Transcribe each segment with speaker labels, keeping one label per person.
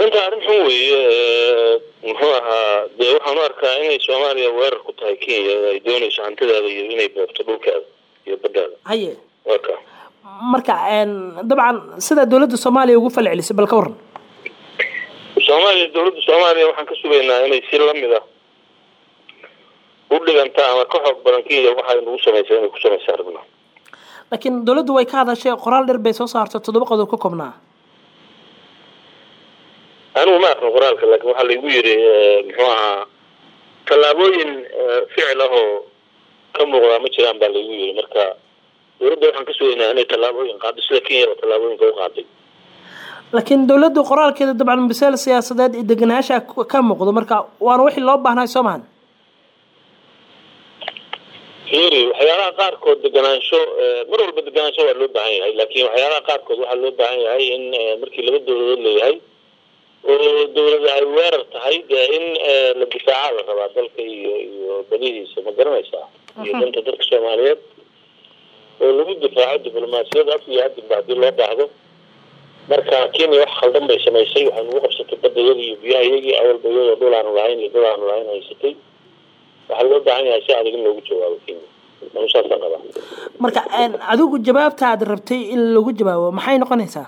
Speaker 1: arrinta arrin xun weeye muxuu ahaa dee waxaan u arkaa inay soomaaliya weerar ku tahay kenya ay doonayso hantidaada iyo inay boobto dhulkaada iyo baddaada
Speaker 2: haye
Speaker 1: waka
Speaker 2: marka dabcan sida dowladda soomaaliya ugu falcelisay bal ka waran
Speaker 1: soomaaliya dowladda soomaaliya waxaan ka sugaynaa inay si lamid ah u dhiganta ama ka xoog badan kenya waxay nagu samaysay inay ku samaysa aragna
Speaker 2: laakiin dowladdu way ka hadashay qoraal dheer bay soo saartay toddoba qodob ka koobnaa
Speaker 1: anigu ma aqrin qoraalka laakiin waxaa laygu yidhi muxuu ahaa tallaabooyin ficil ah oo ka muuqdaa ma jiraan baa laygu yidhi marka dowladda waxaan ka sugaynaa inay tallaabooyin qaado sida kenya oo tallaabooyinka u qaaday
Speaker 2: laakiin dowladdu qoraalkeeda dabcan masale siyaasadeed iyo degenaansha ka muuqdo marka waana wixii loo baahnay soo mahan
Speaker 1: fiiri waxyaalaha qaarkood deganaansho mar walba deganaansho waa loo baahan yahay laakiin waxyaalaha qaarkood waxaa loo baahan yahay in markii laba dowladood leeyahay oo dowlada ay weerar tahay dee in la difaaca la rabaa dalka iyo iyo badihiisa ma garanaysaa iyo danta dadka soomaaliyeed oo lagu difaaco diblomaasiyad af iyo adinba haddii loo baahdo marka kenya wax khaldan bay samaysay waxay nagu qabsatay badayadii iyo biyaha iyagii awalba iyadoo dhul aanu lahayn iyo dhul aanu lahayn haysatay waxaa loo baahan yahay si adag in loogu jawaabo kenya anu saasaan qabaa
Speaker 2: marka adigu jawaabta aad rabtay in lagu jawaabo maxay noqonaysaa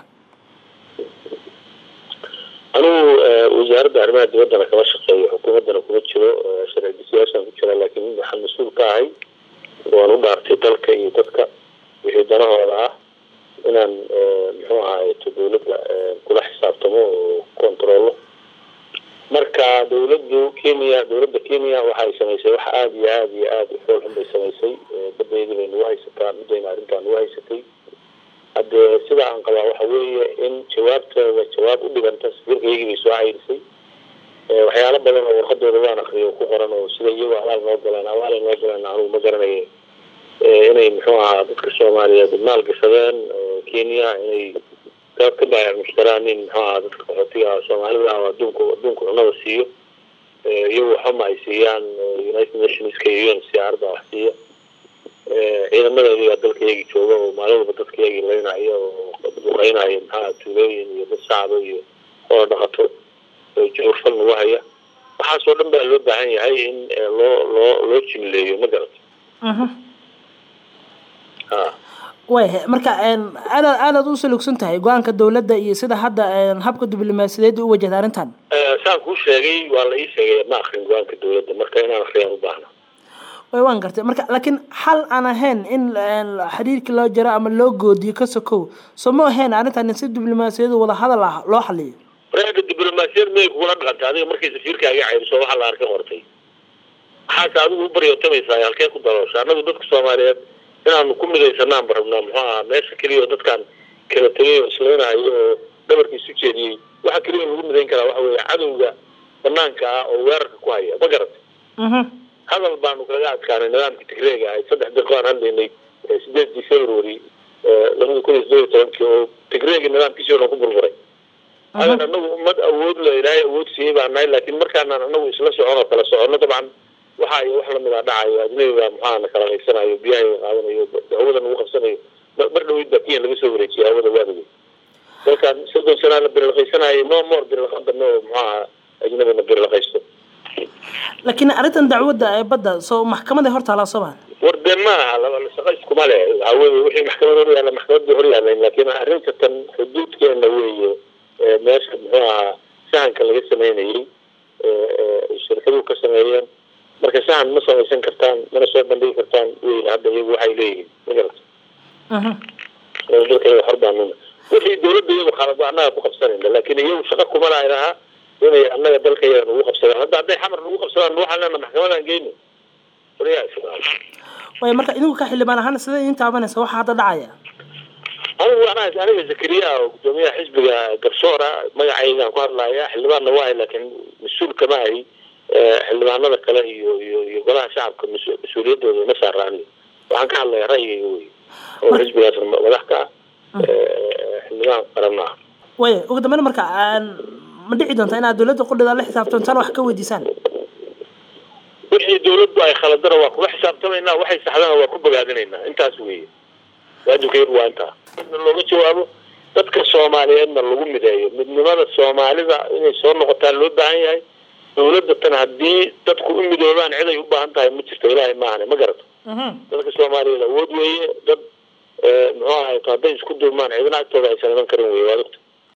Speaker 1: anigu wasaaradda arrimaha dibaddana kama shaqeeyo xukuumaddana kuma jiro sharci siyaasaan ku jira laakiin waxaan mas-uul ka ahay waan u dhaartay dalka iyo dadka wixii danahooda ah inaan muxuu ahaayeto dowladda kula xisaabtamo oo controllo marka dowladdu kenya dowladda kenya waxay samaysay wax aada iyo aada iyo aada u xool xun bay samaysay badayadii bay nagu haysataa middayna arrintaa nagu haysatay haddee sida aan qabaa waxa weeye in jawaabtooda jawaab u dhiganta safiirka iyagii bay soo cayrisay waxyaalo badan oo warqadooda waan akriyo ku qoran oo sida iyagoo abaal noo galeen abaalay noo galeen anugu ma garanaye inay muxuu ahaa dadka soomaaliyeed maal gashadeen kenya inay ka ka baayac mushtaraan in muxuu ahaa dadka qaxootiga soomaalida ah adduunku adduunku cunada siiyo iyagu waxama ay siiyaan united nationska iyo un c r baa wax siiya ciidamadeedii baa dalka iyagii jooga oo maalin walba dadka iyagii laynaya oo duqeynaya maxaa tuulooyin iyo dad shacaba iyo oo dhaqato joogfal nagu haya waxaasoo dhan baa loo baahan yahay in loo loo loo jimleeyo ma garato ha
Speaker 2: wayhe marka aadaad aadaad u salugsan tahay go-aanka dowladda iyo sida hadda habka diblomaasiyadeed u wajahda arrintan
Speaker 1: saan kuu sheegay waa la ii sheegay ma akrin go-aanka dowladda marka inaan akriyaan u baahna
Speaker 2: way waan gartay marka laakiin xal aan ahayn in xiriirkii loo jaro ama loo goodiyo ka sokow soo ma ahayn arrintan si diblomaasiyadu wada hadal ah loo xaliyo
Speaker 1: reerka diblomaasiyad may kugula dhaqantay adiga markay safiirkaaga cayriso waxaa la arka qortay maxaase adigu u baryootamaysaa halkee ku daloosha annagu dadka soomaaliyeed inaanu ku midaysanaan ba rabnaa muxuu ahaa meesha keliya oo dadkaan kala tegay oo isleynayo oo dhabarka isu jeediyey waxa keliya lagu midayn karaa waxa weeye cadowga banaanka ah oo weerarka ku haya ma garatay hadal baanu kaga adkaanay nidaamka tigreega ahayd saddex daqiiqo aan hadlaynay sideedii february labada kun iyo sideed iyo tobankii oo tigreegi nidaamkiisii o dhan ku burburay adan anagu ummad awood le ilaahay awood siiyey baa nahay laakiin markaanaan anagu isla socon oo kala soconno dabcan waxa iyo wax lamid a dhacayo ajnabiga maxaa na kala haysanayo biyaha qaadanayo hawada nagu qabsanayo mar dhaweyd baa kenya laga soo wareejiyay hawada waadaga dalkaan soddon sanaa la birilaqaysanayo no more birilaqadano oo muxuu ahaa ajnabina birilaqaysto
Speaker 2: laakiin arrintan dacwadda ee badda soo maxkamaday hor taalaa soo maa
Speaker 1: war dee ma aha shaqa iskuma le waxaa weye wixii maxkamad hor yaalla maxkamadda hor yaalayn laakiin arrinta tan xuduudkeena weeye meesha muxuu ahaa sahanka laga sameynayay shirkaduhu ka sameeyeen marka sahan ma samaysan kartaan mana soo bandhigi kartaan wey hadda iyagu waxay leeyihiin ma garata dalka iyaga xor baanuna wixii dawladda iyagu khalad annaga ku qabsanayna laakiin iyagu shaqa kuma lahayn ahaa inay annaga dalka iyaga nagu qabsadaan hadda hadday xamar nagu qabsadaan waxaan leena maxkamadaan geyno
Speaker 2: way marka idinku ka xildhibaan ahaan sida idin taabanaysa waxa hadda dhacaya
Speaker 1: anigu anaa aniga zakariya oo gudoomiyaha xisbiga garsoora magacaygaan ku hadlaya xildhibaanna waahay laakiin mas-uul kama ahi xildhibaanada kale iyo iyo iyo golaha shacabka mas-uuliyadooda ma saaraani waxaan ka hadlaya ra'yigayga wey oo xisbigaas madax ka ah xildhibaan qaranna ah
Speaker 2: way ugu dambeyn marka ma dhici doonta inaad dowladda qudhida la xisaabtantaan wax ka weydiisaan
Speaker 1: wixii dawladdu ay khaladana waa kula xisaabtamaynaa waxay saxdana waa ku bogaadinaynaa intaas weeye waajibkaygu waa intaa looga jawaabo dadka soomaaliyeedna lagu mideeyo midnimada soomaalida inay soo noqotaa loo baahan yahay dawladda tan haddii dadku u midoobaan cid ay u baahan tahay ma jirto ilaahay maahane ma garato dadka soomaaliyeed awood weeye dad muxuu ahay hadday isku duubmaan cidina agtooda aysan iman karin wey waad ogta